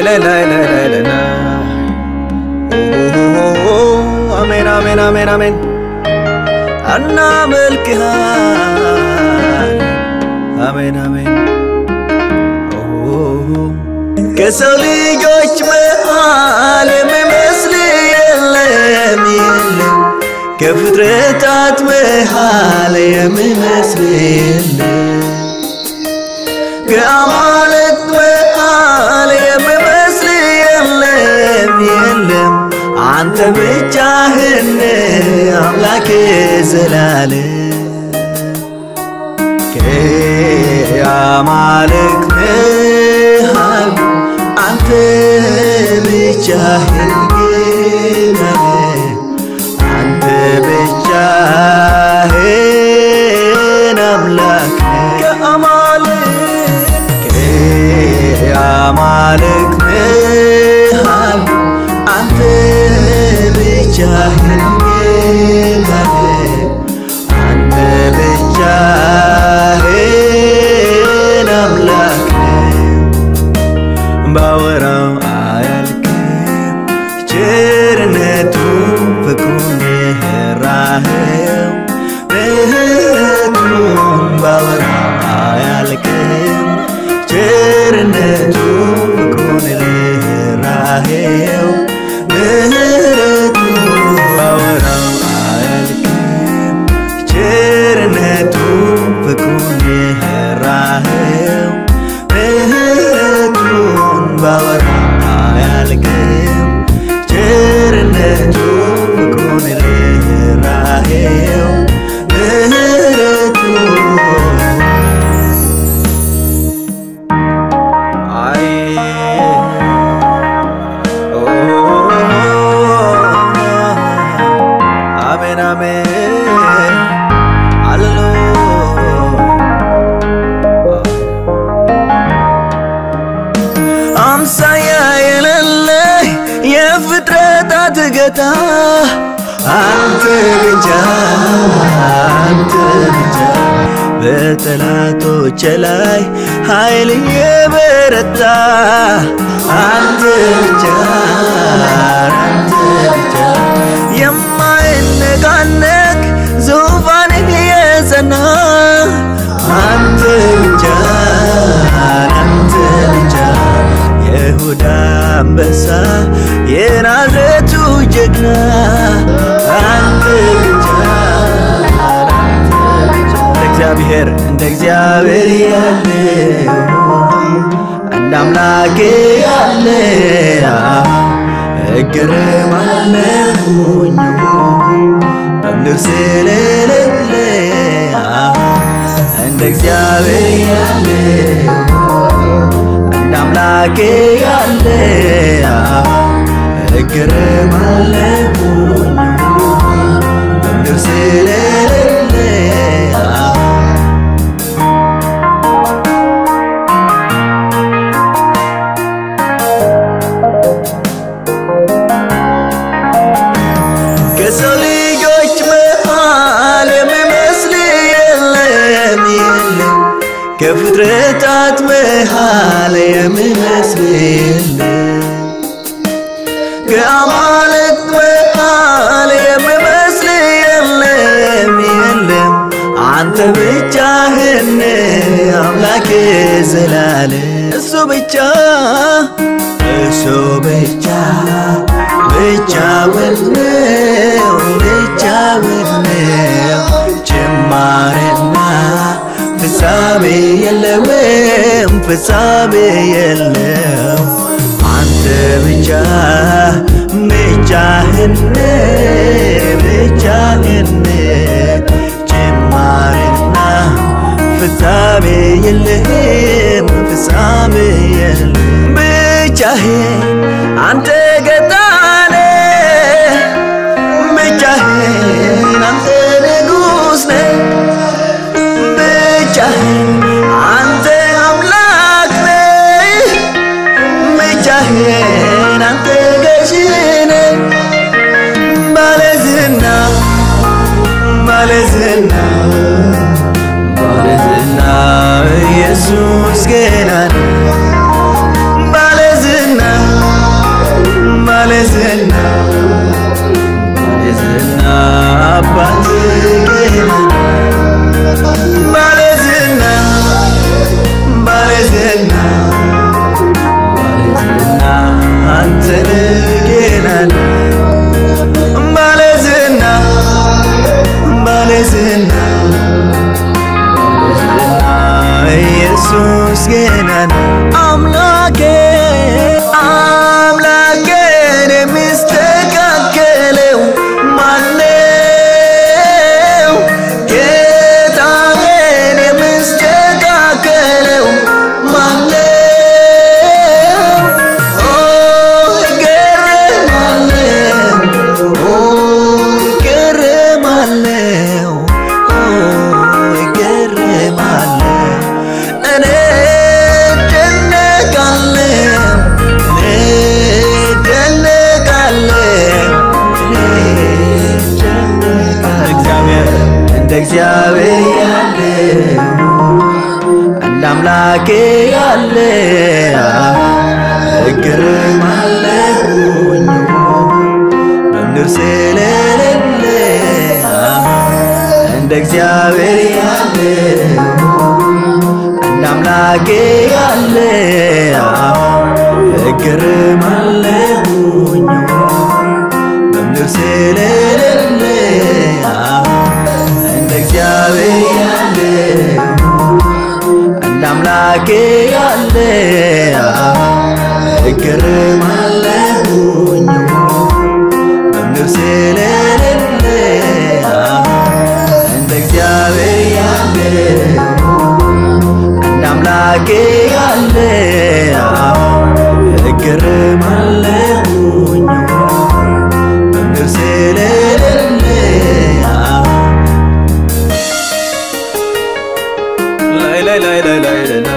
ላይ ላይ ላይ ላይ ላይ ላይ አሜን አሜን አሜን አሜን እናመልክሃል አሜን አሜን ከሰው ልጆች መሃል የሚመስል የለም የለም ከፍጥረታት መሃል የሚመስል የለም ከአማልክት መሃል የሚመስል የለም የለም አንተ ብቻህን አምላክ ዘላለም ከአማልክት መሃል አንተ ብቻህን ጌታ አንተ ብቻህን አምላክ ከአማልክት ከአማልክት መሃል አንተ ብቻህን ጌታ አንተ ብቻህን አምላክ ባወራው አያልቅም ቸርነቱ ፍቅሩን ራህው ምህረቱን ባወራው አያልቅም ቸርነቱ ፍቅሩን ራህው ምህረቱ ባወራው አያልቅም ቸርነቱ ፍቅሩን ራህው ምህረቱን ባወራው አያልቅም ቸርነቱ ፍቅሩን ርኅራኄው ምህረቱ አይ ኦ አሜን አሜን ሃሌሉያ አምሳያ የሌለ የፍጥረታት ጌታ አንተ ብቻ አንተ ብቻ በጠላቶች ላይ ኃይል የበረታ አንተ ብቻ አንተ ብቻ የማይነቃነቅ ዙፋንህ የጸና አንተ ብቻ አንተ ብቻ የይሁዳ አንበሳ የናዝሬቱ ጀግና አንተ ብቻ አንተ ብቻ እንደ እግዚአብሔር እንደ እግዚአብሔር ያለ እንደ አምላኬ ያለ እገረማለሁኝ በምድር ስለሌለ እንደ እግዚአብሔር ያለ እንደ አምላኬ ያለ እገረማለሁኝ በምድር ስለሌለ ከሰው ልጆች መሃል የሚመስል የለም የለም ከፍጥረታት መሃል የሚመስል የለም ከአማልክት መሃል የሚመስል የለም የለም አንተ ብቻህን አምላክ ዘላለም እሱ ብቻ እሱ ብቻ ብቻውን ነው ብቻውን ነው ጅማሬና ፍጻሜ የለውም ፍጻሜ የለው አንተ ብቻ ብቻህን ብቻህን ጅማሬና ፍጻሜ የለህም ፍጻሜ የለም ብቻህን አንተ ገጣነ ብቻህን አንተ ንጉሥ ነህ ብቻህን አንተ አምላክ ነህ ብቻህን አንተ ገዢ ነህ ባለዝና ባለዝና ባለዝና ኢየሱስ ገናና ባለዝና ተመስገነን አምላኬ አምላኬን የሚስተካከለው ማነው? ጌታዬን የሚስተካከለው ማነው? ኦ እገረማለሁ ኦ እገረማለሁ ኦ እገረማለሁ እኔ እደነቃለሁ እኔ እደነቃለሁ እኔ እደነቃለሁ እንደ እግዚአብሔር ያለ እንደ አምላኬ ያለ እገረማለሁኝ መምህር ስለሌለ እንደ እግዚአብሔር ያለ እንደ አምላኬ ያለ እገረማለሁኝ መምህር ስለሌለ እንደ እግዚአብሔር ያለ እንደ አምላኬ ያለ እገረማለሁኝ መምህር ስለሌለ እንደ እግዚአብሔር ያለ እንደ አምላኬ ያለ እገረማለሁኝ መምህር ስለሌለ ላይ ላይ ላይ ላይ ላይ ላይ